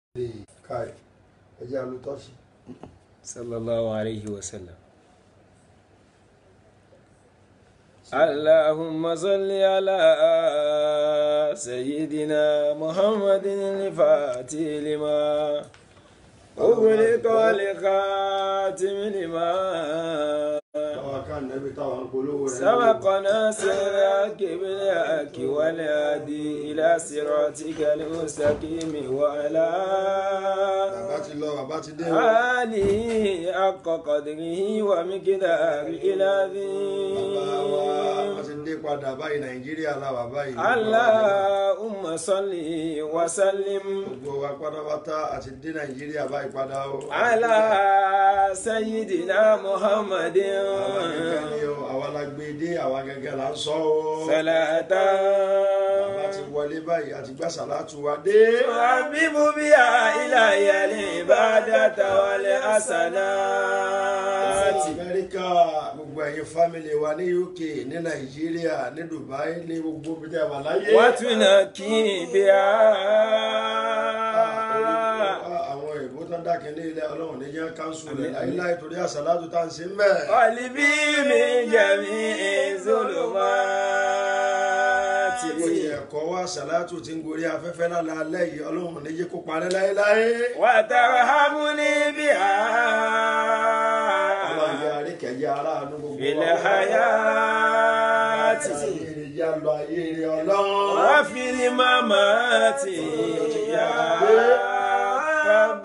káì ẹjẹ alutọ́sí. sallallahu alayhi wa sallam. اللهم صل على سيدنا محمد الفاتح لما أغلق والخاتم لما táwa ká nẹ́bí táwa ń polówó rẹ̀. سبقنا سراك بالحق والهادي إلى صراطك المستقيم وعلى bàbá ti lọ bàbá ti dé o. آله حق قدره ومقداره bàbá wa wọ́n العظيم ti dé padà báyìí nàìjíríà làwà báyìí. اللهم صل وسلم gbogbo wa pátápátá àti dé nàìjíríà báyìí padà o. على سيدنا محمد àwa gẹ́gẹ́ ni o àwa la gbé dé àwa gẹ́gẹ́ la ń sọ o. صلاة bàbá ti wọlé báyìí àti gbà sàlátù wa dé. حبيب بها إلهي العبادة والحسنات amẹ́ríkà gbogbo ẹ̀yin fámìlì wa ní uk ní nàìjíríà ní dubai ní gbogbo bí tẹ́ wà láyé. وتنكي بها àwọn èèbó tó ń dákin ní ilé ọlọ́run ní jẹ́ káńsù rẹ̀ láíláí torí àsàlátù tá à ń ṣe ń bẹ̀. قلبي من جميع الظلمات Oyè ẹ̀kọ́ wa àsàlátù ti ń gorí afẹ́fẹ́ lálẹ́ alẹ́ yìí ọlọ́run ní jẹ́ kó parẹ́ láéláé. وترحمني بها ọlọ́run yẹ àríkẹ́jẹ́ aráàánú gbogbo في الحياة ayé rẹ̀ yá lọ ayé rẹ̀ ọlọ́run. وفي الممات يا رب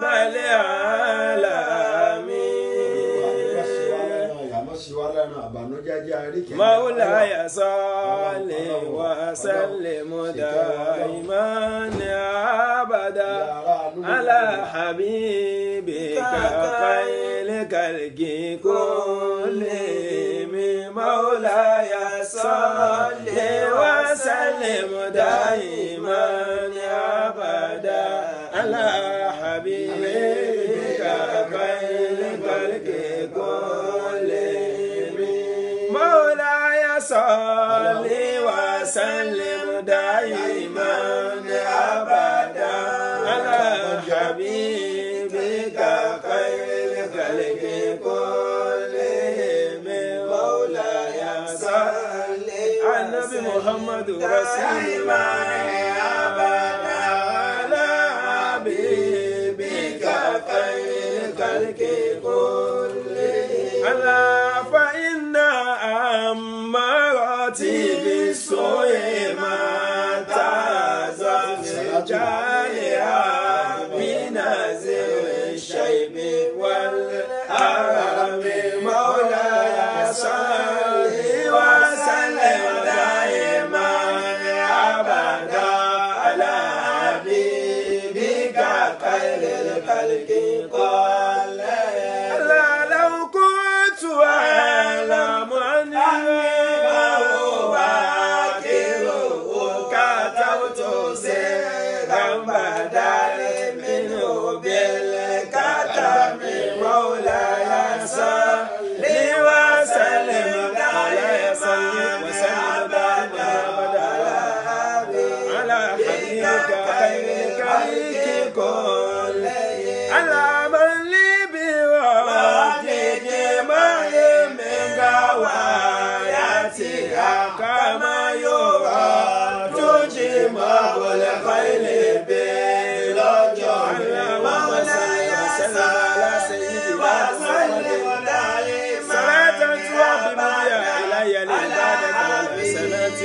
العالمين مولاي صل وسلم دائما ابدا على حبيبك خير الخلق كلهم مولاي صل وسلم دائما ابدا على حبيبك خير الخلق كلهم مولاي صل وسلم دائما ابدا على حبيبك خير الخلق كلهم مولاي صل على النبي محمد رسول الله ابدا على حبيبك خير الخلق كلهم على فإن أماراتي بالسوء ما تعزف جارها بنازل الشيب والحرم مولاي صل وسلم دائما أبدا على حبيبك خير الخلق قال لا لو كنت أعلم أني أواكره كتبت سيرا بدل منه بالكتم مولاي صل وسلم مولاي صل وسلم دائما أبدا على حبيبك خير الخلق كل على من لي بوادك ما من غواياتها كما يرى تجمع الخيل بلجو مولاي صل على سيدنا محمد صلاة توافي بها إلي العبادة والحسنات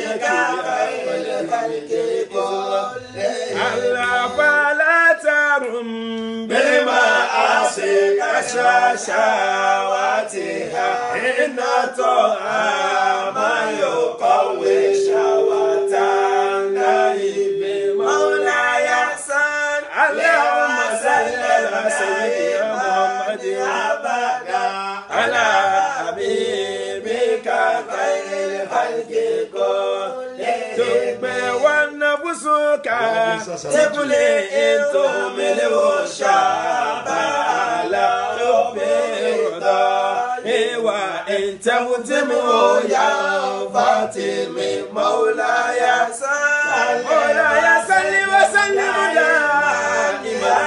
وتنكي ألا فلا ترم بالمعاصي كشاشواتها إن طعام يقوي شهوتنا بمولاي صل اللهم صل على سيدنا محمد أبدا على حبيبك خير الخلق كلهم والنفسك تبلي انتو ملو شابالا ربيردا وإن تمتموا يا فاطمي مولاي صل مولاي صل وسلم دائما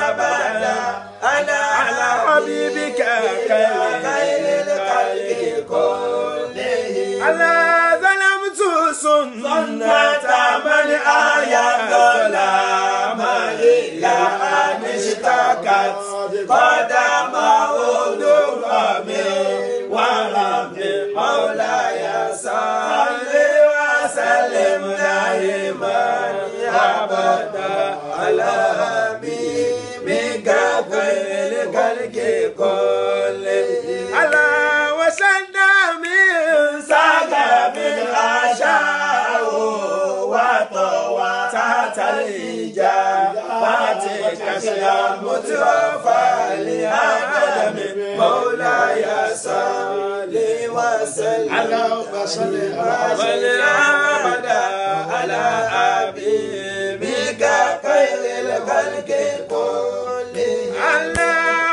يا ظلام إلى أن اشتكت قدمه درهم ورب مولاي صل وسلم دائما أبدا على حبيبك خير الخلق كلهم على وسلم ساق من عشاء وطوى تحت الإجابات كشيا متوفى لآدم مولاي صل وسلم اللهم صل على والأبدا على حبيبك خير الخلق كلهم على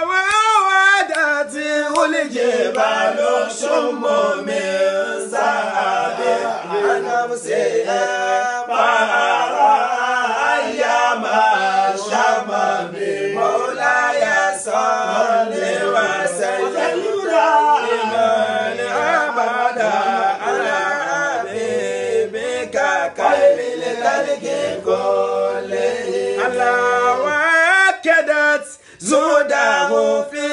وودته الجبال شم من ذهب نفسها فأرى أيام الشمم مولاي صل وسلم دائما أبدا على حبيبك خير الخلق كلهم الله وكدت زوده في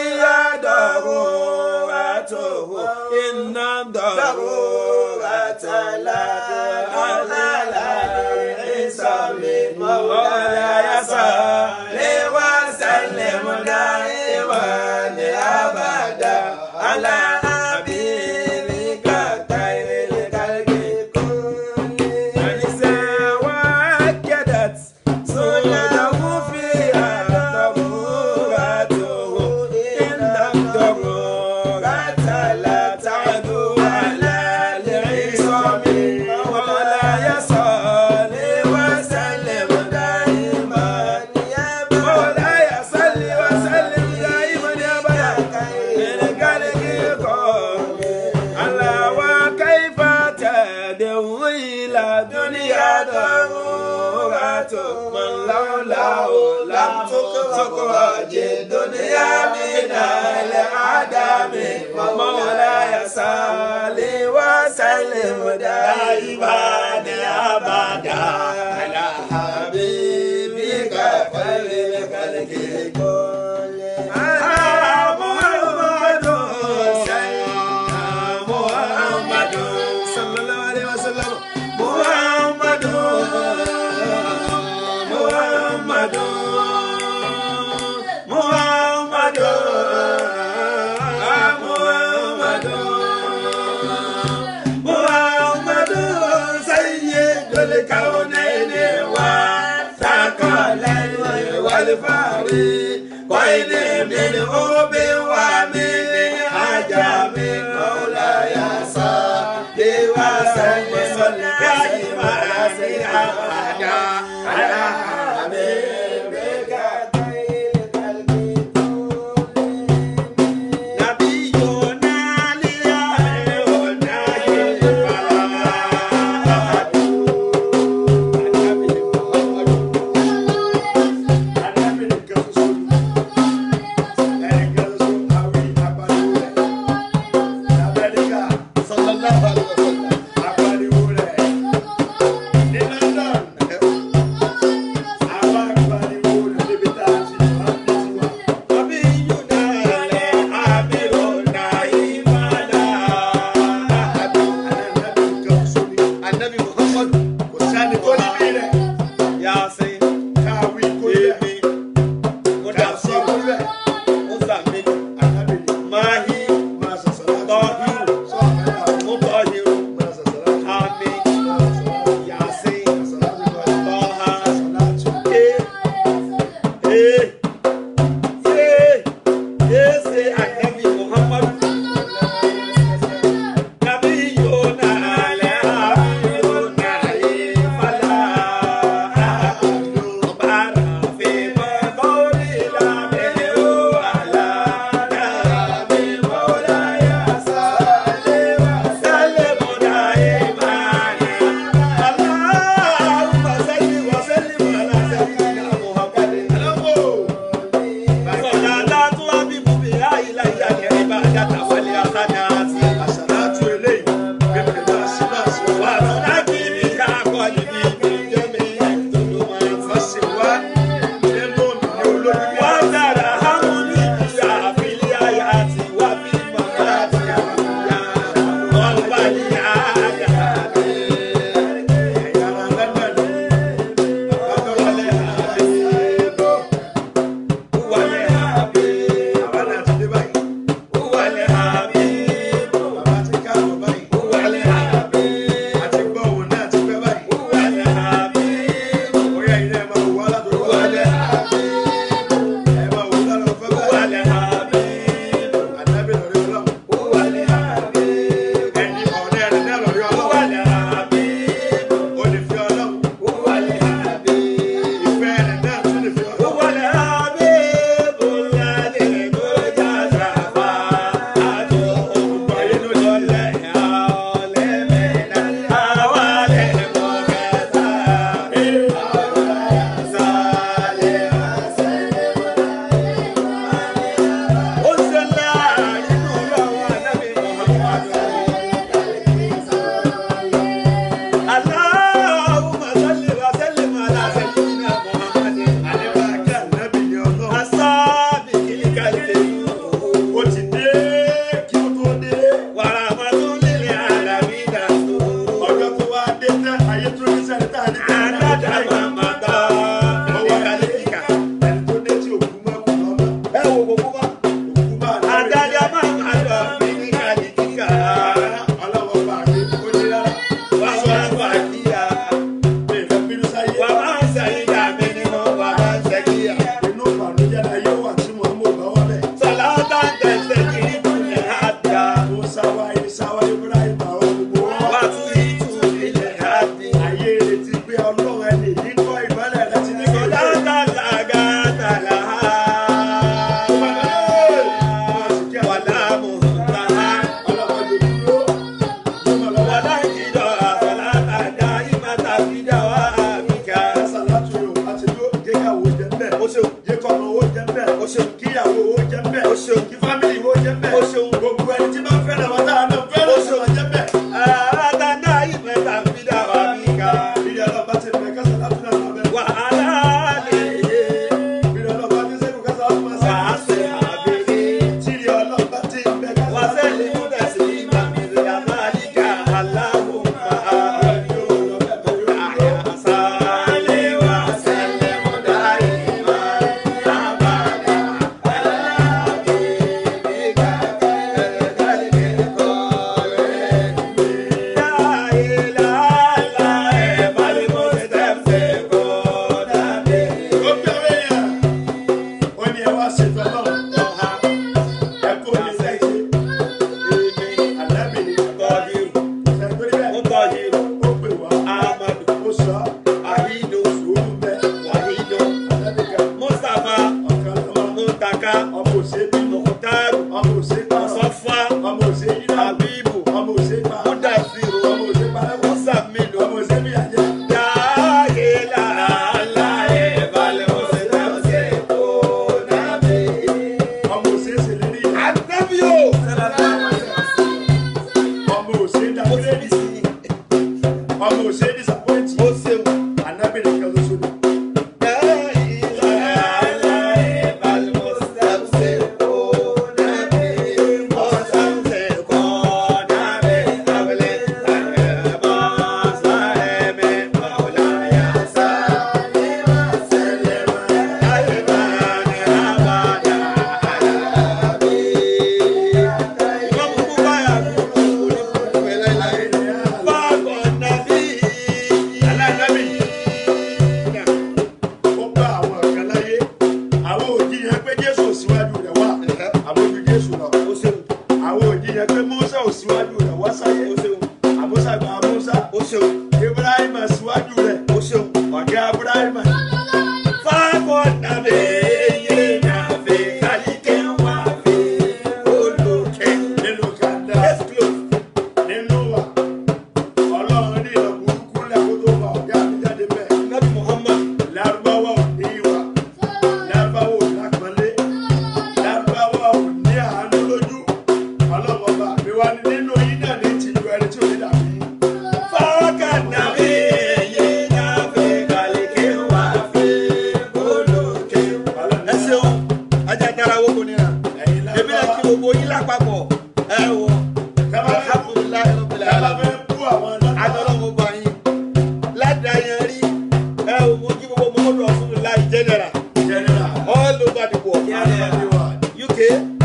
ضرورته إن الضرورة لا على الحساب مولاي صل وسلم دائما أبدا على حبيبك خير الخلق كلهم وأكدت سنته فيها ضرورته إن الضرورة لا تعدو على العصام مولاي صل وسلم دائما مولاي صل وسلم دائما يا بدا للخلق على وكيف تدعو إلى دنيا ضرورة من لولاه لم تخرج الدنيا من العدم مولاي صل وسلم دائما أبدا على حبيبك خير الخلق كلهم محمد سيدنا محمد صلى الله عليه وسلم محمد محمد محمد محمد محمد سيد الكونين والثقلين والفريقين من أوب ومن عجم مولاي صل وسلم دائما أبدا على حبيبك خير الخلق نبينا ليهنا الفلاح ọmọ owó jẹ́ bẹ́ẹ̀. o ṣeun kí ìyàwó owó jẹ́ bẹ́ẹ̀. O ṣeun. kí fámìlì owó jẹ́ bẹ́ẹ̀. O ṣeun. gbogbo ẹni tí bá fẹ́ràn wọn táwọn náà fẹ́ràn O ṣeun. wọn jẹ́ bẹ́ẹ̀. àtàndá ìmẹ̀ta fìdá wà mí ká ìdí ọlọ́ba ti bẹ̀ kásán látúnà náà bẹ́ẹ̀. wàhálà lè yé ìdí ọlọ́ba ti sẹ́kù kásán látúnà wàá sáà. ṣe àbẹ̀rẹ̀. Tìrì ọlọ́ba ti bẹ̀ kásán Wasali mudasi mamiri ya malika Allahumma ya sale wa sallimu daima abada ala habibika khairil khalqi la ilaha illa bal mustamsiku nabi Ó gbé àwọn èèyàn. Ó ní ẹ wá ṣètò ọlọ́run. Ẹ kó ní sẹ́yìn. Ànábì ni. Qadiru Ṣètòrí bẹ́ẹ̀. Muqadiru Ó pè wá. Ahmadu Ó sọ. Ahidu Sùúrù bẹ́ẹ̀. Wahidu Ànábì kan. Mustapha Ọ̀kan lọ́wọ́. Muntaka Ọmọ òṣèlú. Mukhtaru Ọmọ òṣèlú. Musafa Ọmọ òṣèlú. Habibu Ọmọ òṣèlú. Mudafiru Ọmọ òṣèlú. Musamilu Ọmọ òṣèlú yàjẹ́. Dahila Alaye Bale Musetamse Onabi Ọmọ òṣèlú ṣèlérí yàjẹ́. Anabiyo Ọmọ òṣèlú dàgbélé. Ọmọ òṣèlú disappoint. O ṣeun Ànábì nìkan ló sọ ní. Dahila Alaye Bale Musetamse Onabi Musetamse Onabi Abele Ayeba Saleme Maulaya Salema Salema Ayebane Abada Alabi Imam Bukaya Kulu Pelai Fago Nabi Aláìnábì. ó bá àwọn kan láyé àwọn òjìyàn pé jésù ò síwájú rẹ̀ wá àwọn ojú jésù lọ O ṣeun àwọn òjìyàn pé mọ́sá ò síwájú rẹ̀ wá sáyé O ṣeun àmúṣà gba àmúṣà O ṣeun ibrahim síwájú rẹ̀ O ṣeun ọ̀gá ibrahim Fago Nabi Nabi Kalike Wafi Oluke nínú kàńdà Let's close nínú wa ọlọ́run ní ìlọ burúkú lẹ́kọ́ tó fa ọ̀gá mi jáde bẹ́ẹ̀ Nabi Muhammad lárúbáwá ò ní ìwà lárúbáwá ò lápọ́nlé lárúbáwá ò ní àánú lójú ọlọ́mọba mi wá ní nínú yín náà ní tìjú ẹni tí ò ní dàbí yín. Fago Nabi Nabi Kalike Wafi Oluke ẹ ṣeun ajatara wo kò nira ẹ̀yin èmi náà kí gbogbo yín lápapọ̀ ẹ wọ alhamdulilayi rabbil Tábà alamin fẹ́ bú àwọn lọ́dọ̀. adọ́lọ́wọ́ bá yín ládàá yẹn rí ẹ wò mo kí gbogbo mọ́tò ọ̀fun láì general Jẹ́nẹ́rà. all over the world Àdìwà. UK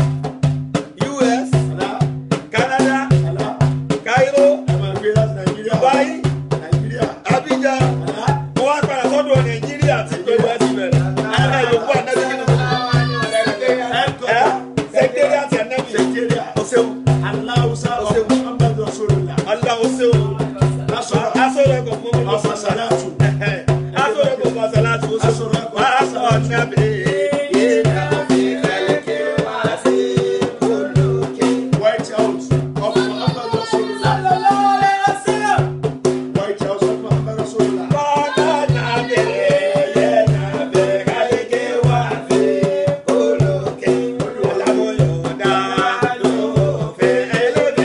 US Àlá. Canada Àlá. Cairo Ẹ máa gbé láti Nàìjíríà. Dubai Nàìjíríà. Abidjan Àlá. mo wá padà sọ́dọ̀ Nàìjíríà tí pẹ̀lú ẹ̀sìn bẹ̀rẹ̀ ẹ̀ yòókù ànábì kí ni mo ẹ̀ sẹ́kítẹ́rì àti ànábì Nàìjíríà. o ṣeun Aláwùsá Ó ṣeun. ọ̀pọ̀ Muhammadu Rasulullah. Allah o ṣeun Lásọ̀rọ̀. asọ̀rọ̀ ẹ̀kọ́ fún mi Ọ̀fà Sàlátù. asọ̀rọ̀ ẹ̀kọ́ fún asalatu o ṣeun asọ̀rọ̀ ànábì yìí nàbì kálíkì wá sí olùkí. White House ọ̀pọ̀ Muhammadu Rasulullah. White House ọ̀pọ̀ Muhammadu Rasulullah. Bọ́lá nàbì yẹ nàbì kálíkì wá sí olùkí. Alámúyọ̀dá ló fẹ́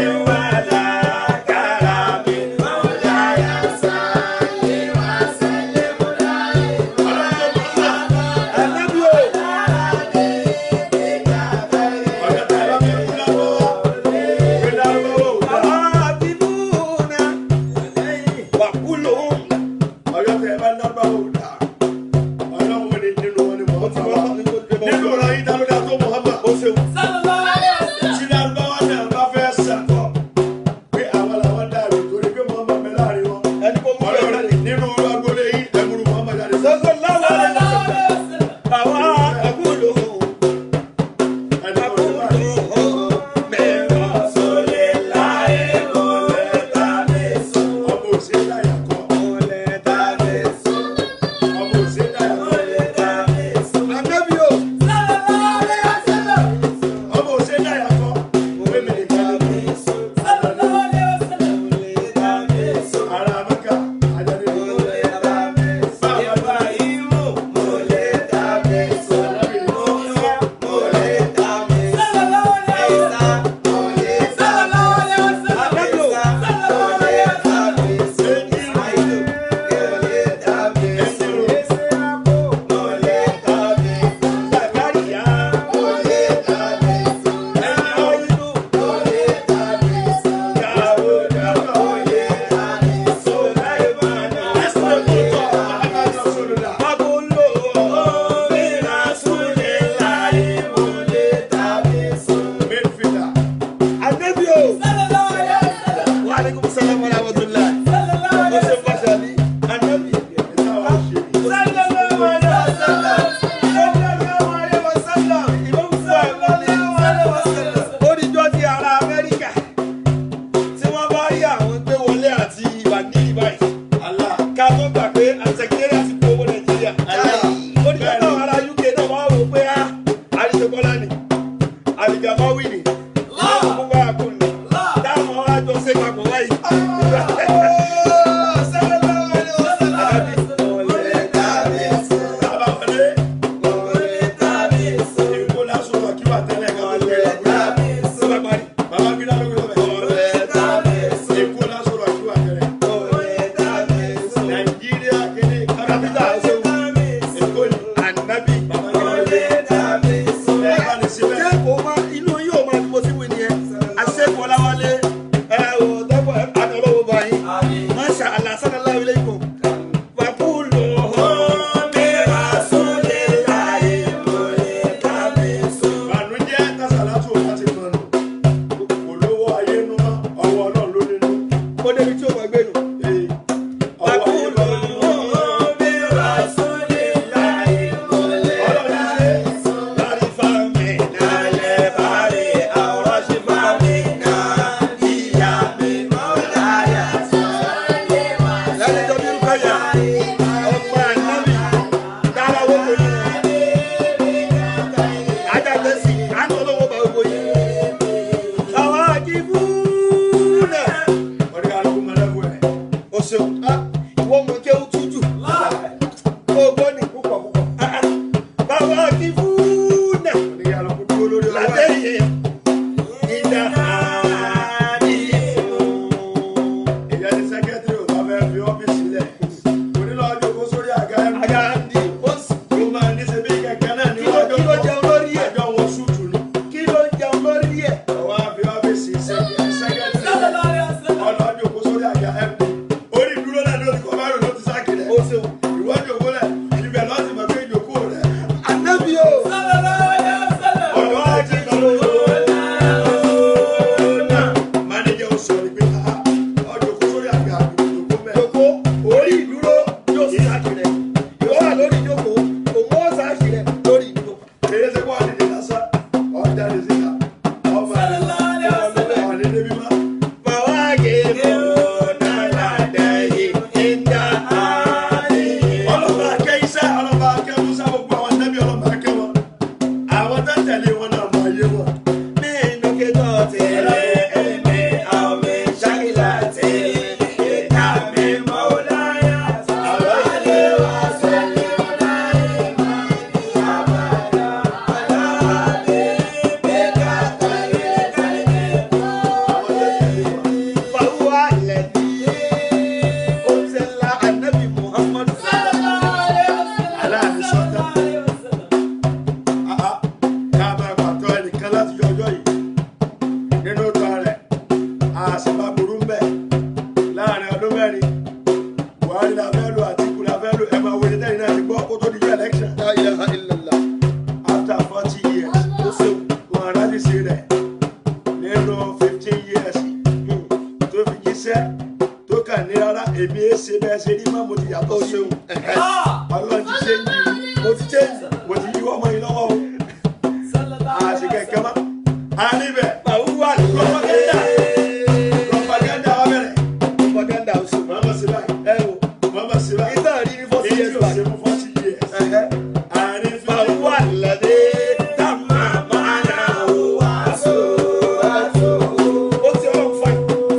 àwọn tó tẹ̀lé wọn náà mọ ayé wọn. nínú kíkọ́ tẹ̀lé ẹ̀mí àwọn mi ṣákìlá tẹ̀lé ìka mi mọ́ láyà àwọn ilé wa sẹ́lẹ̀ láyé máa ní àbàdà aláàbí mẹ́ka tẹ̀lé tẹ̀lé kọ́. àwọn tó tẹ̀lé wọn. فهو الذي أنزل النبي محمد aláàbí sọ́tà. Àá, ká máa pàtó ẹnìkan láti yọ ọjọ́ yìí nínú ìtàn rẹ̀ àṣìbá burú ń bẹ̀ láàrin ọdún mẹ́rin buhari la fẹ́ lò àtìkù la fẹ́ lò ẹ máa wọlé tẹ́yìn náà ti gbọ́ kó tó di jẹ́ election لا إله إلا الله after forty years ó ṣe wọn aráàlú sí rẹ̀ nínú fifteen years tó fi jíṣẹ́ tó kà ní rárá èmi ẹ ṣe bẹ́ẹ̀ ṣe rí mọ́ mo ti yàtọ̀ sí òun ọlọ́run ti ṣe ń yí mo ti ṣe mo ti yíwọ́ ọmọ yìí lọ́wọ́ o àṣekẹ̀kẹ́ mọ́ a níbẹ̀ فهو propaganda الذي propaganda wa bẹ̀rẹ̀ propaganda ọ̀sùn mọ̀ọ́mọ̀ sí báyìí ẹ wò mọ̀ọ́mọ̀ sí báyìí ìgbà rí ní fọ́sí èyí yẹn tí o gbà ṣe fún forty years àárín فهو fífi الذي تم معناه وصورته ó ti ọlọ́run fà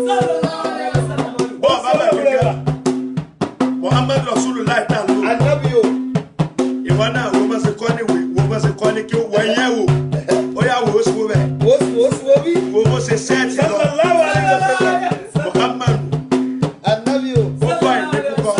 bọ́ọ̀ bá bẹ̀ kíkẹ́ Muhammad Rasulullah tá a lò ànábì o ìwọ náà wo bá ṣe kọ́ ní ìwé wo bá ṣe kọ́ ní kí wọ́n yẹ̀ wò ó yà wò ó sì wò bẹ̀ wò sí wò sí wò bí wo bó ṣe sẹ́ẹ̀tì lọ sallallahu alaihi wasallam Muhammad ànábì o ó kọ́ ìdí púpọ̀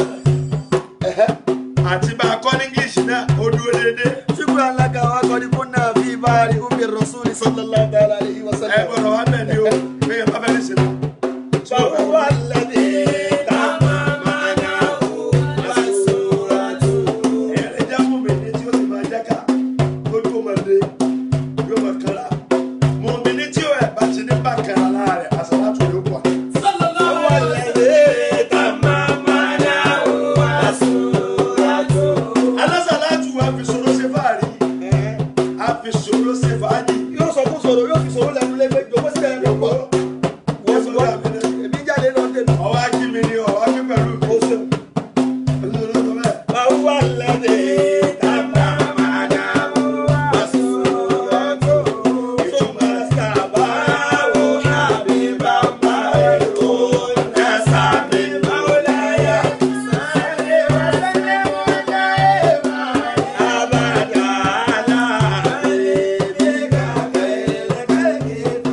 àti bá a kọ́ ní English náà ó dúró déédéé شكرا لك وقد كنا في بار ام الرسول صلى الله تعالى عليه ẹ وسلم gbọ́dọ̀ wá bẹ̀ ni o bẹ́ẹ̀ bá bẹ́ẹ̀ ní sinmi. فهو الذي تم معناه وصورته ẹ̀rẹ̀ já mú mi ní tí ó sì máa jáka lójú ọmọdé yóò máa kára mú mi ní tí ó ẹ̀ bá ti ní bá kára láàrẹ̀ àsàlátù yóò pọ̀. هو الذي تم معناه وصورته alásàlátù wa fi sọ̀rọ̀ ṣe fàárí a fi sọ̀rọ̀ ṣe fàájì. yóò sọ fún sọ̀rọ̀ yóò fi sọ̀rọ̀ lẹ́nu lẹ́gbẹ́ jọ̀wọ́ sílẹ̀ ẹ̀rọ pọ̀ wọ́n fi wá èmi jáde lọ dé mi. ọwọ́ akí mi ni ọwọ́ akí pẹ̀lú mi. ó ṣeun. olùdókòwò bẹ́ẹ̀. فهو الذي تم معناه وصورته ثم استباه حبيبا مهرون نسب مولاي صل وسلم دائما ابدا على حبيبك خير خلق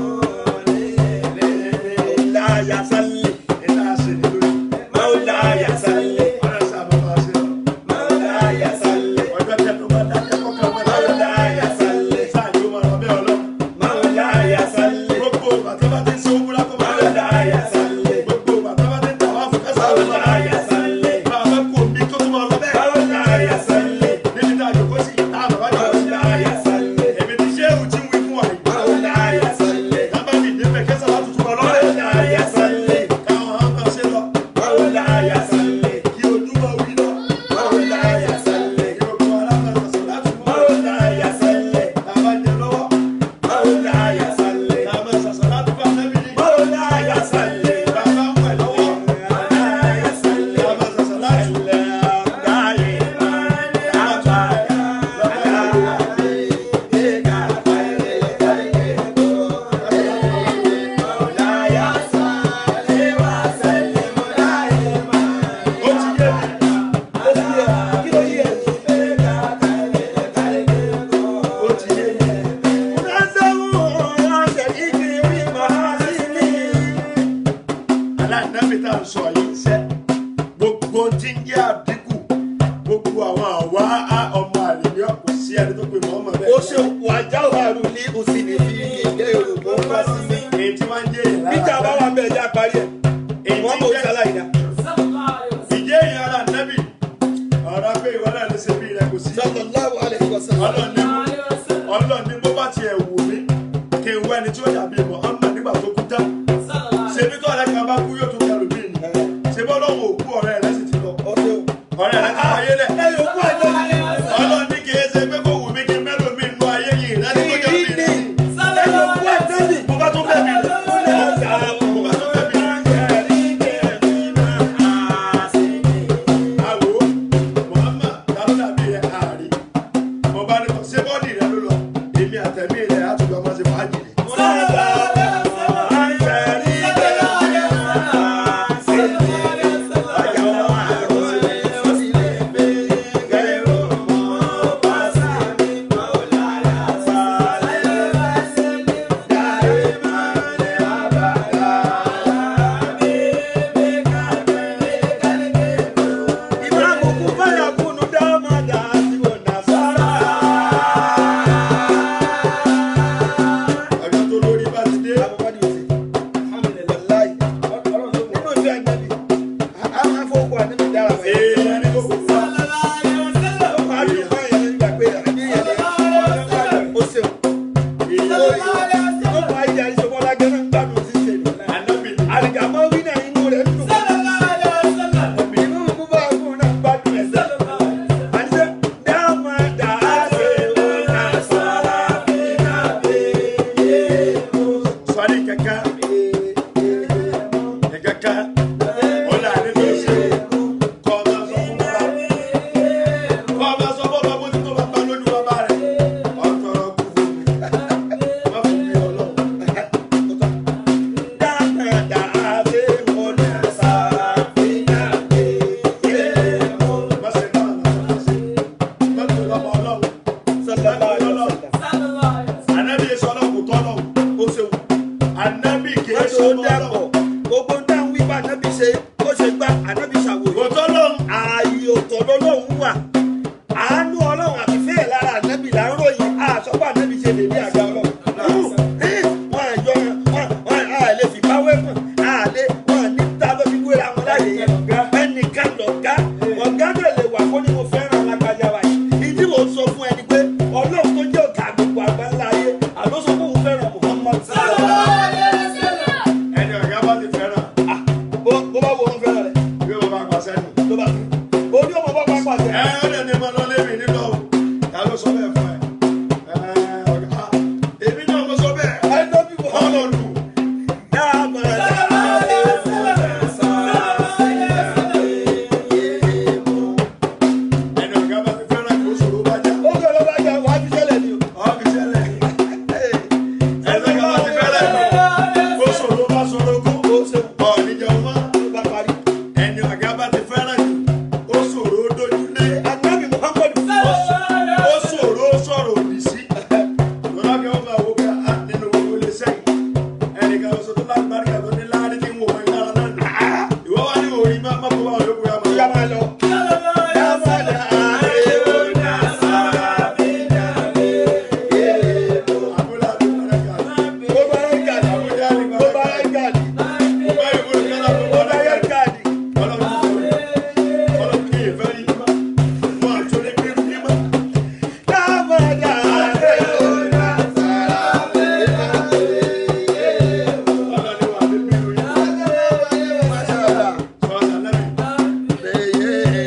مولاي صل iná ṣe ní lórí. مولاي صل ọ̀rẹ́ sábà máa ṣe lọ. مولاي صل ọjọ́ tẹnu bá dákẹ́ kọ́kọ́ máa dákẹ́. مولاي صل sáà yóò máa lọ bẹ́ẹ̀ ọlọ́run. مولاي صل gbogbo bàtà bá ti ń ṣe òwúrọ̀ kó máa lọ. مولاي صل gbogbo bàtà bá ti ń tàwa fún kẹsàn án lọ. مولاي صل bàbá kò mí kó tó máa lọ bẹ́ẹ̀. مولاي صل níbi tá a jòkó sí tá a bàbá jòkó sí. مولاي صل èmi ti ṣé ewu tí ń wí fún wa yìí. مولاي صل dábàá mi dé bẹ̀ kẹsàn án tuntun máa lọ bẹ́ẹ̀. مولاي صل káwọn á máa ṣe lọ. مولاي صل kí ojú máa wí lọ. مولاي صل kí o kọ́ alámọ̀ sọ̀rọ̀ láti mú. مولاي صل tàbá jẹ lọ́wọ́. مولاي صل tàbá sàṣà láti fún àtẹ́bí ni. مولاي صل tàbá ń pẹ̀ lọ́wọ́. مولاي صل tàbá sàṣà láti fún. ó ti yé mi. ó ti yé mi. aláìnáfi tá à ń sọ yìí sẹ́ gbogbo tí ń jẹ́ àdínkù gbogbo àwọn àwa á ọmọ àlèyé kò sí ẹni tó pe mọ́mọ́ bẹ́ẹ̀. Ó ṣe wàjáwàrú ní òsì ní fi ìgbé Yorùbá ń wá sí mi. èyí tí wọ́n ń jẹ́ èyí lára. Bíjà bá wà bẹ́ẹ̀ já parí ẹ̀. èyí Wọ́n tí mọ̀ ń ó jẹ́ ṣàlàyé dá. ìjẹ́ èyí ara nẹ́bì ọ̀rọ̀ pé ìwọ náà lè ṣe bí rẹ kò sí. Sallallahu alaihi wasallam. ọlọ́ọ̀ni ọlọ́ọ̀ni bó bá tiẹ̀ wù mí kí n wá ẹni tí ó dàbí mọ́ ọmọ nígbà tó kú tán. ṣebí tó ọ̀rẹ́ kan bá kú yóò tún kẹrù mí ni. ṣebí ọlọ́run òkú ọ̀rẹ́ rẹ sì ti lọ. Ó ṣe o. ọ̀rẹ́ rẹ ti wáyé lẹ̀. Ẹ yóò kú àjọ ní. ọlọ́ọ̀ni kì í ṣe pé kó wù mí kí n mẹ́lò mi nú ayé yìí láti tó jẹ́ bí Ìdí rẹ. ni. Ẹ yóò kú àjọ ní. mo bá tún bẹ̀ mí. mo bá tún bẹ̀ mí. àwò Muhammad ta ló dàbí rẹ àárí. mo bá ní kọ́ ṣé bọ́ọ̀dì rẹ ló lọ. èmi àtẹ̀mí rẹ̀ á tún lọ máa ṣe fàájì ni. ọjọ́ tó lórí bá ti dé èèyàn ní kò kò wá ànábì ni Àlìkàmọ́ wí náà inú rẹ̀ dùn. Inú mú bá fún náà gbádùn ẹ̀ sẹ́. Àníṣe dáàmà dàásè ọ̀nà sọ̀rọ̀ àbínà bèèrè. sọ́ni kankan kankan ọ̀là nínú ṣe kọ́ ọba sọ fún bàbá kọ́ ọba sọ fún bàbá bójú tó bàbá lójú bàbá rẹ̀ ọ̀tọ̀rọ̀ kú fún mi má fún mi ọlọ́run. Dáàmà dàásè ọ̀nà sọ̀rọ̀ àbínà bèèrè. má ṣe bá àwọn ọ̀sán ṣe má tó lọ́mọ ọlọ́run Sallallahu alaihi wasallam. ànábì yẹn sọ ọlọ́run kò tọ́ ọlọ́run ó ṣe wù ànábì kì í Wọ́n sọ tó ọmọ dàpọ̀. ọlọ́run Gbogbo ń dáhùn wípé ànábì ṣe ó ṣe gbá ànábì kò ṣàwòrán. tọ́ ọlọ́run ààyè ọ̀tọ̀ lọ́lọ́run wà àánú ọlọ́run àti fẹ́ẹ̀ lára ànábì là ń ròyìn àṣọpọ̀ ànábì ṣe lè ní àga ọlọ́run. wọ́n àjọ wọn wọn à lè fi báwẹ́ mọ̀ à lè wọn ní ta ló fi wéra wọn láyé yẹn. ẹnìkan lọ̀gá ọ̀gá náà lè wà kó ní mo fẹ́ràn alágbájá wa yìí. ìdí mo sọ fún ẹni pé ọlọ́run tó jẹ́ ọ̀gá gbogbo àgbáńlá ayé àló sọ fún òun fẹ́ràn Muhammad. ẹni ọ̀gá bá ti fẹ́ràn Ah, bó bó bá wo òun fẹ́ràn rẹ̀ bí wọ́n bá pàṣẹ nù. ló bá tún. orí ọmọ bá pápá ẹ tẹ̀. ó lè ní ma lọ lébi nílò o ta ló sọ bẹ́ẹ̀ fún ẹ ẹ ọ̀gá èmi náà mo sọ bẹ́ẹ̀ ẹ lóbi wọ́n. ọlọ lù Dáàmà dàásè ọ̀nà sọ̀rọ̀ ẹni ọ̀gá bá ti fẹ́ràn kó sòrò bá jà ó gbé ló bá jà wá fi ṣẹlẹ̀ ni o. ọ́fì sẹ́lẹ̀ ẹni ọ̀gá bá ti fẹ́ràn kó sòrò bá sòrò kó ó ṣe ọ̀ níjẹun mọ́ ló bá parí. ẹni ọ̀gá bá ti fẹ́ràn kó sòrò dojú lé Ànábì Muhammadu ó sòrò sọ̀rọ̀ òdì sí lọ́dọ̀ kí wọ́n bá wọ pé a nínú gbogbo ilé sẹ́yìn ẹnìkan lọ sọ tó láti bá rí àtọ́ ní láàrin tí ń wò wọ́n ìlara náà nù ìwọ́ wá ní orí má má bọ́ bá wọn yókù yá máa ìyá yá máa lọ. Dáàmà dàásè ọ̀nà sọ̀rọ̀ àbúlé àbúlé kàdí Bó bá yẹ gàdí, àbúlé àbúlé bó bá yẹ gàdí, bá ìwé kálá bó bó bá bá yẹ gàdí. ọlọ́run ọlọ́run kí ìfẹ́ yìí má wọn àtúndé kí ní má Dáàmà dàásè ọ̀nà sọ̀rọ̀ ọlọ́run wà ní bí ìlú yìí Mashallah. sọ́ọ́sà lẹ́mìí.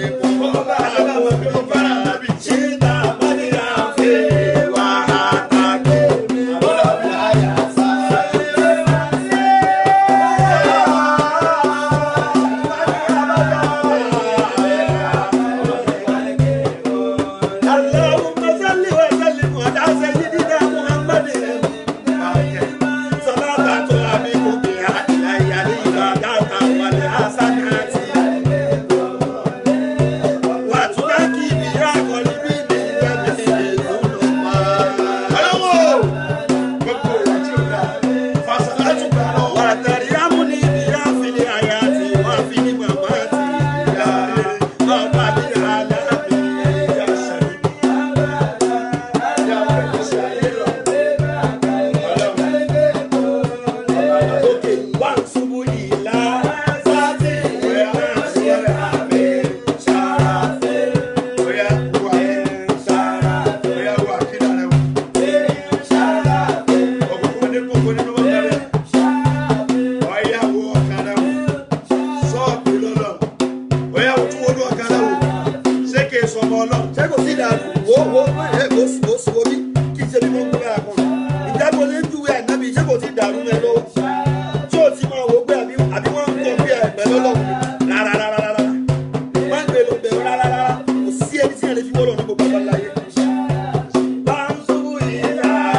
ọlọ́wọ́ gbogbo ìwà tí ó dáa fàṣàlátù gbà lọ́wọ́ ìyá sẹ́yìn ìyá fẹ́ẹ́ sí ayé lọ ọlọ́run bóyá wà bóyá wà kí lára wò ọ̀gbọ̀n ní kókó nínú wọn lẹ́rẹ̀ ọ̀yá wo ọ̀kadà wò sọ́ọ̀bù lọ́lọ́ bóyá wò tún wọ́n ọ̀kadà wò ṣé kì í sọmọ ọlọ́run. ṣé kò sí ìdàrú wo wo ẹ kò sí kò sí omi kí n ṣe bí mo ń gbé àkọ́ ìjábọ̀ lè júwe ànábì ṣé kò sí ìdàrú mẹ́ lọ́wọ́ tí o ti máa wò pé àbí àbí wọ́n ń kọ́ bí ẹ̀gbẹ́ lọ́lọ́run rárá rárá rárá wọ́n ń gbé lọ bẹ̀rù rárá rárá kò sí ẹni tí yẹn lè fi wọ́n lọ ní gbogbo ọ̀la láyé. Báńsù ìlà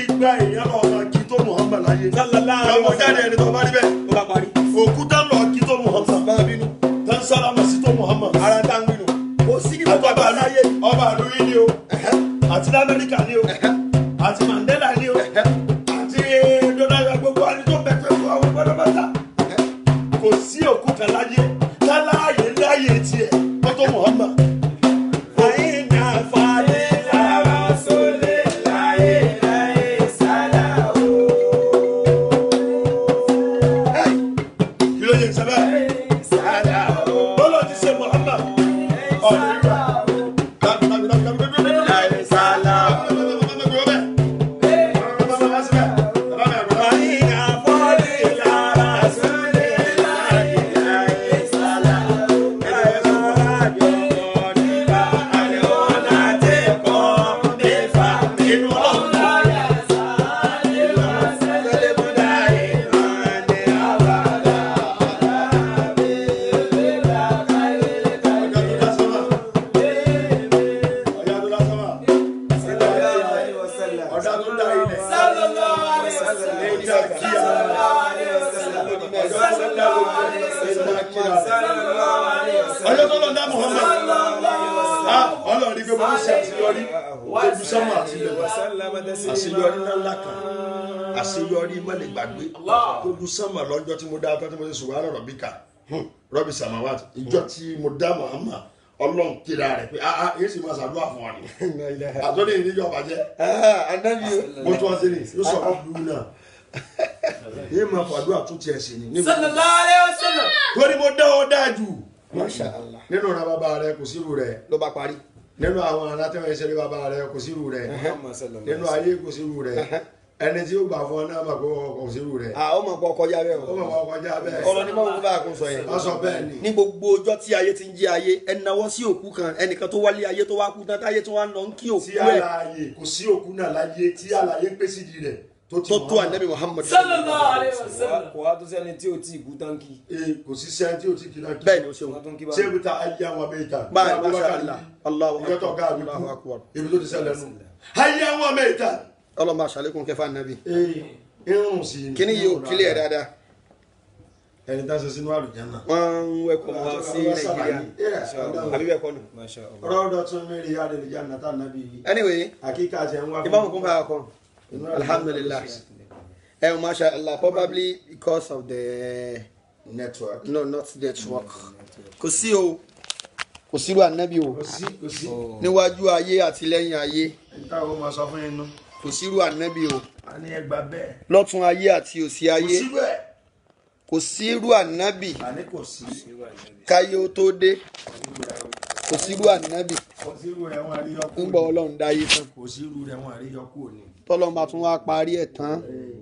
gba èèyàn lọ ọmọ kí tó muhammad láyé Sallallahu alaihi lọmọ wasallam. jáde ẹni tó bá rí bẹ́ẹ̀ ó bá parí. òkúta lọ kí tó muhammad bá bínú. tán sálámà sí tó muhammad ara tá ń bínú. kò sí ní gbogbo àtọ́ba àgbáyé. ọba àlú yìí ni o àti lamẹ́ríkà ni o àti mandela ni o àti donald gbogbo àti tó bẹ̀tẹ̀ fún àwọn pátápátá kò sí òkúta láyé táláyé láyé tiẹ̀ mọ́tò muhammad. Àyìnà fàdílà Rasúlì láyé láyé sálàó. kí ló yẹ sábẹ́ Sálàó. bọ́lá ti ṣe muhammad ọ̀nà ìgbà. Láyé sálàó. Àyìnà fàdílà Rasúlì láyé láyé sálàó. Ẹ̀rọ àjọpọ̀ nípa àlẹ́wọ̀n láti kọ́ mẹ́fà nínú ọ̀la. ọjọ́ tó lọ dá muhammad ọlọ́run ní pé mo ń ṣe àṣeyọrí ojú sọ́mọ́ àti ilẹ̀ àṣeyọrí ńlá kan àṣeyọrí mọ́lẹ̀ gbàgbé ojú sọ́mọ́ lọ́jọ́ tí mo dá tọ́ tí mo ṣe sùn wà lọ́rọ̀ bí ká rọ́bì samawat ìjọ tí mo dá muhammad ọlọ́run kíra rẹ̀ pé ah ah yéé sì máa ṣàdúrà fún ọ ni àtọ́ni ìdíjọ́ bàjẹ́ mo tún wá sí ni yóò sọ fún lulu náà yéé máa fàdúrà tún tiẹ̀ sí ni níbo sallallahu alaihi wasallam. torí mo dá ọ dáa jù Masha Allah. nínú ra bàbá rẹ kò sírù rẹ ló bá parí. nínú àwọn alátẹ̀wọ̀n ìṣẹ̀lẹ̀ bàbá rẹ kò sírù rẹ nínú ayé kò sírù rẹ ẹni tí ó gbà fún ọ náà mà kó kò sírù rẹ a ó mọ̀ pọ̀ kọjá bẹ́ẹ̀ ó o. mọ̀ wọ́n kọjá bẹ́ẹ̀ ọ̀rọ̀ ní báwo bá a kún sọ yẹn. wọ́n sọ bẹ́ẹ̀ ni ní gbogbo ọjọ́ tí ayé ti ń jẹ́ ayé ẹ nawọ́ sí òkú kan ẹnìkan tó wálé ayé tó wá kú tán táyé tó wá ń lọ ń kí òkú tí ẹ̀ àlàyé kò sí òkú náà láyé tí àlàyé pé sídìí rẹ tó ti tó mọ̀ tó ọ́n. ànábì Muhammad. sallallahu alaihi wasallam. kò wá tó sẹ́ni tí o ti kú táǹkì. Ee, kò sí sẹ́ni tí ò ti kìlá kí bẹ́ẹ̀ ni o ṣeun. wọ́n tún kí bá ṣé ibi ta ayé àwọn abẹ́yìká báyìí masha Allah Allahu ìjọ tó ká àbí Allahu kú akbar. ibi tó ti ṣẹlẹ̀ nù ayé àwọn abẹ́yìká ọlọ́mọ àṣàlékún kẹfà nàbì. irun sí i kíní yìí ò kílẹ̀ dáadáa ẹni tá a ṣe sínú àlùjánnà wọ́n ń wẹ́kọ̀ wá sí nàìjíríà àbí bẹ́ẹ̀ kọ́ nù. masha allah. rọ́ọ̀dọ̀ tún mẹ́rin yá lè jà nàtà nàbí anyway àkíkà àti ẹ̀ ń wá fún ìbámu kún fún akọ alhamdulillah ẹ o masha Allah probably because of the network no not network kò sí o kò sírú ànábì o kò sí kò sí níwájú ayé àti lẹ́yìn ayé níta ó máa sọ fún yín nù kò sírú ànábì o a ní ẹgbà bẹ́ẹ̀ lọ́tún ayé àti òsì kò ayé sí bẹ́ẹ̀ kò sírú ànábì a ní kò sí káyé ó tó dé kò sírú ànábì kò sí irú rẹ̀ wọ́n àríyọ kú ńgbà ọlọ́run dáyé tán kò sí irú rẹ̀ wọ́n àríyọ kú òní tọ́lọ́mọ tún wá parí ẹ̀ tán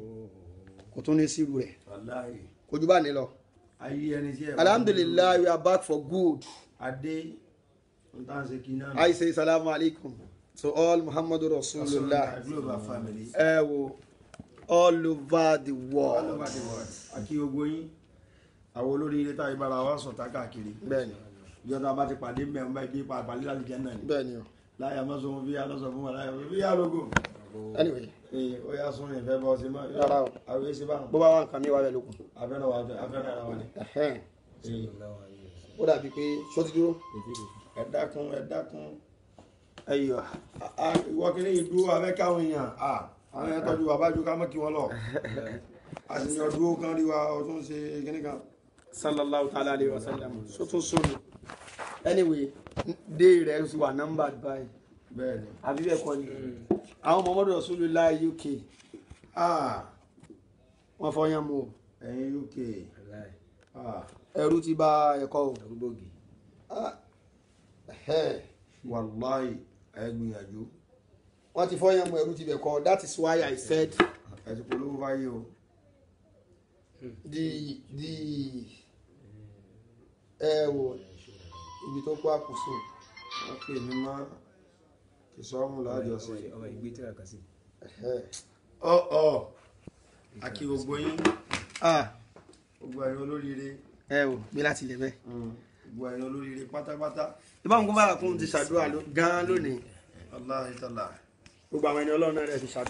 kò tún ní sírú rẹ̀ wàláhì kò jù bá ní lọ. ayé ẹni tí ẹ alhamdulillah we are back for good adé n tá n ṣe kí náà i say salamu alaikum to all muhammadu rasulullah global family ẹ wo all over the all world over the world àkí gbogbo yín àwọn olórí ilé táyé bára wa sọ̀tà káàkiri bẹ́ẹ̀ni ìjọba bá ti pàdé mẹ́rin bá ibi pàpàlẹ́ láti jẹ́ náà ni bẹ́ẹ̀ni o láyà má sọ fún bí alọ́sọ fún wa láyà bí yà lógo anyway ee ó yà sún ìfẹ́ bọ́ sí máa Rárá o. àwọn èsì bá bó bá wà nǹkan mi wà bẹ́ẹ̀ lókun afẹ́rẹ́ wa afẹ́rẹ́ ara wa ni Ẹhẹ́n. Ee, ó dàbí pé ṣó ti dúró ẹ dákun ẹ dákun ẹyọ A- a- ìwọ kìíní yìí dúró abẹ́ káwọn èèyàn à àwọn èèyàn tọ́jú bàbá ju ká mọ́ kí wọ́n lọ a sì ní ọdún kan rí wa ọdún ṣe kíní kan sallallahu ta'ala alayhi wa sallam ṣó tún sóni anyway dé rẹ̀ sì wà nọ́mbà báyìí bẹ́ẹ̀ ni àbí bẹ́ẹ̀ kọ́ ni àwọn muhammadu rasulullah uk ah wọ́n fọyán mu o ẹ̀yin uk ah ẹrú ti bá ẹ̀kọ́ o arúgbógi. Ah, ẹhẹ́n. wàláì ẹ gbìyànjú wọ́n ti fọyán mu ẹrú ti bẹ̀ kọ́ that is why i said ẹ ti polówó fáyé o the the ẹ wò ibi tó kó àkóso wọ́n pè mí má kìsọ́ọ̀mù lájọsìn ọmọ ìgbé tíra kà sí. ẹhẹ́n. ọ ọ àkí gbogbo yín ah gbogbo ẹ̀yin olóríire ẹ wò gbé láti ilẹ̀ bẹ́ẹ̀. mm, gbogbo ẹ̀yin olóríire pátápátá ìbáwọn kó bára kún ti ṣàdúrà ló- gan-an lónìí aláhi tàlà gbogbo àwọn ẹni ọlọ́run náà rẹ̀ ti ṣàdúrà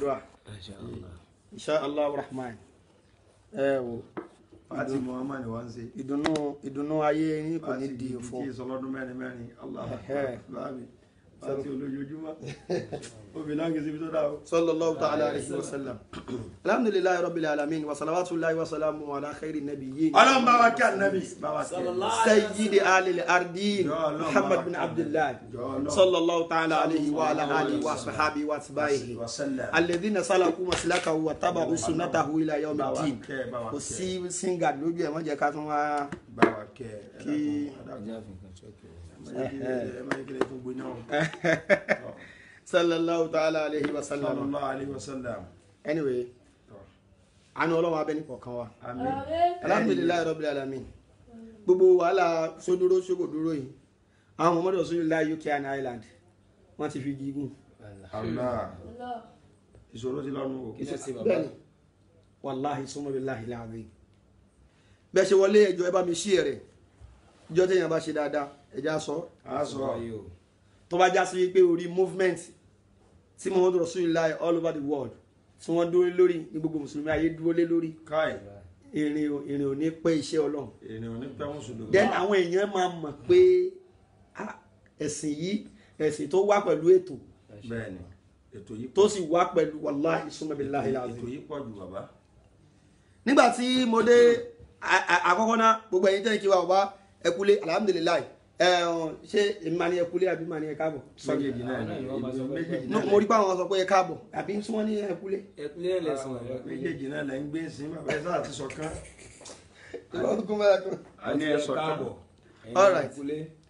insha allah rahman ẹ o fati muhammad wa ń ṣe. ìdùnnú ìdùnnú ayé yín kò ní di fati fún tí ìsọlọ́dún mẹ́rin mẹ́rin allah Ẹhẹ́. báàmì fati olójoojúmọ́ obìnrin náà kì í síbi tó dáa o. sallallahu ta'ala alayhi wa sallam alhamdulilayi rabbil alamin wa salawatullahi wa salamu ala khairi nabiyyin ọlọ́run bá wa kí ànábì bá wa kí ẹ. sayyidi alil ardin Ya Allah, muhammad bin Muhammad. abdullah Ya Allah. sallallahu ta'ala alayhi wa ala alihi wa sahabi wa atba'ihi wa sallam. alladhina salaku maslakahu wa tabu sunnatahu ila yawmi Bá wa din kẹ́, bá wa kò kẹ́. sí singa lójú ẹ wọ́n jẹ́ ká tún wá bá wa kẹ́ ẹ Kí- dákun, ẹ ẹjá fi nǹkan ṣọ́ọ̀kì o. dákun. ẹ má yẹ kí lè tún gbóná o. sallallahu ta'ala alayhi wa sallam sallallahu alayhi wa sallam. anyway àánú ọlọ́run abẹ́ni kọ̀ọ̀kan wa àmín. alhamdulilayi rabbil alamin gbogbo wàhálà sódúró sókòdúró yìí àwọn ọmọdé ọ̀sùn ilá uk and ireland wọ́n ti fi gígùn Allah ìṣòro ti lọ́nu o. kí ló ṣe bàbá bẹ́ẹ̀ni wàláhi sọmọbìláhi láàrin bẹ́ẹ̀ ṣe wọlé ẹjọ́ ẹ bá mi ṣí ẹ̀rẹ̀ ìjọ téèyàn bá ṣe dáadáa ẹjá sọ a sọ ayé o tó bá já sí pé orí movement tí muhammadu rasulillah all over the world tí wọ́n dúró lórí ní gbogbo mùsùlùmí ayé dúró lé lórí káì ìrìn ò- ìrìn ò ní pẹ́ iṣẹ́ ọlọ́run ènìyàn ní pẹ́ wọ́n sùdò. then àwọn èèyàn máa mọ̀ pé ah, ẹ̀sìn yìí ẹ̀sìn tó wá pẹ̀lú ètò bẹ́ẹ̀ni ètò yìí tó sì wá pẹ̀lú wàláhi sọmọbìláhi ètò láàrin yìí pọ̀ jù bàbá. nígbà tí mo dé a- a- àkọ́kọ́ náà gbogbo ẹ̀yin tẹ́lẹ̀ kí wa wá ẹkúlé alhamdulilayi ẹ ọ̀n, ṣé èmi máa ní ẹkúlé àbí máa ní ẹ káàbọ̀ Sorry. méjèèjì náà Àwọn náà ni wọ́n máa sọ pé- méjèèjì No, náà mo rí pé àwọn sọ pé ẹ káàbọ̀ àbí tí wọ́n ní ẹkúlé. ẹkúlẹ̀ lẹ́sìn ọ̀rọ̀ méjèèjì náà lẹ́ ń gbé sí bàbá ẹ sáà ti sọ kán. ìwọ́n kún bẹ́ẹ̀ kún. a ní ẹ sọ kán. káàbọ̀ All right. ẹkúlẹ̀